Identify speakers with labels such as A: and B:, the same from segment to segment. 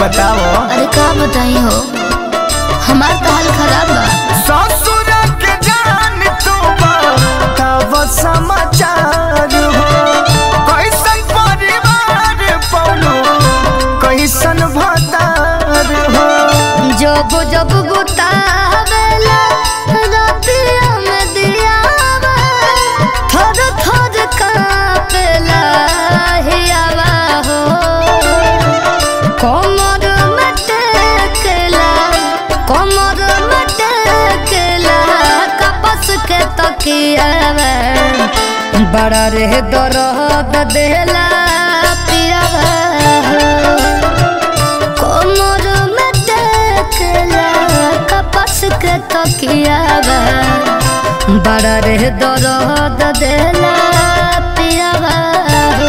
A: बताओ
B: अरे का बताई हो हमार तो हाल खराब बा
A: ससुर के जान तू तब समाचार हो कैसन परिवार पौनो कैसन भतार हो
B: जब जब गुतावेला रातिया में दियावा थर थर कापेला हियावा हो कमर में टेकेला कमर में टेकेला कपस के तकियावा बड़ा रे दर्द देला पियावा हो कोमर में टेकला कपस के तकियावा बड़ा रे दर्द देला पियावा हो।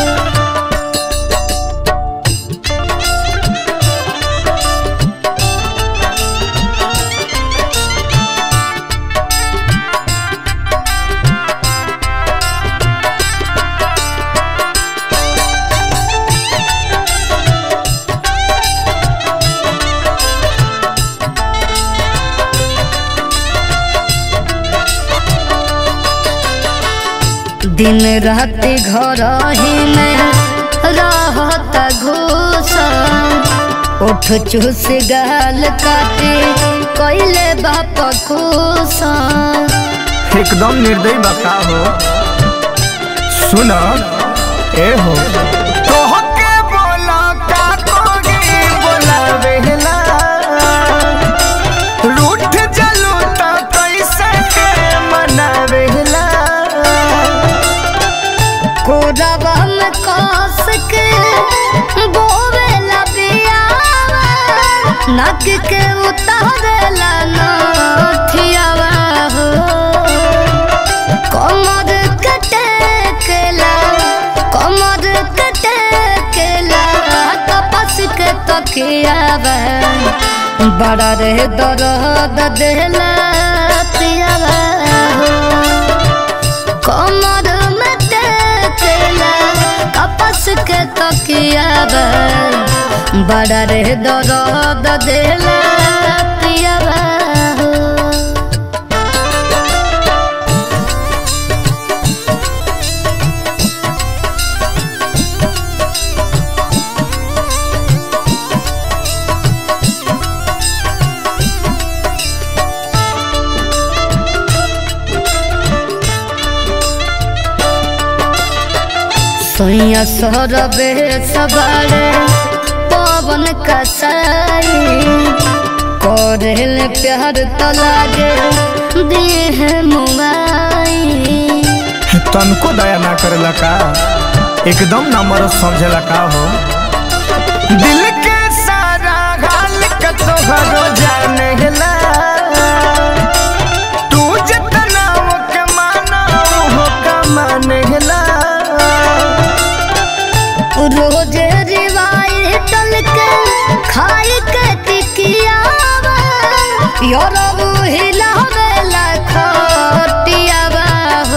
B: दिन रात घर ही में रहत घूस उठ चूस गाल काटे कैले बाप खुश
A: एकदम निर्दयी बता हो सुन ए हो तोहके बोला का कोगी बोला बेहला रूठ जलू त कैसे के मनावेला
B: कोरबा में कस के बोवेला बियावा नक के उतारेला नथियावा हो कमर के टेकेला कमर के टेकेला कपस के तकियावा बड़ा रे दर्द देला पियावा हो कमर में टेकेला कपस के तकियावा बड़ा रे दर्द देला पियावा हो सोया सोरबे सवारे पवन कसाई कोरेल प्यार तो लागे देह मुआई
A: तनको दया ना करेला का एकदम ना मरद समझेला का हो दिल के सारा हाल का तोहरो जानेला तू जितना के माना हो का मानेला
B: रोज रिवाई टल के खाई के टिकियावा योरबु हिलावेला खटियावा हो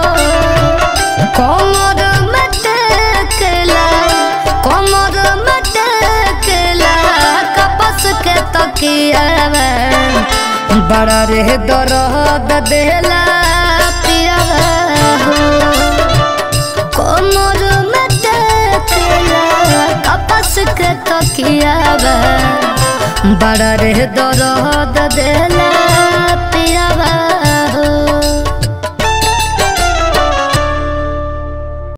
B: कमर में टेकेला कमर में टेकेला कपस के तकियावा बड़ा रे दर्द देला पियावा हो कोमर में टेकेला कपस के तकियावा बड़ा रे दर्द देला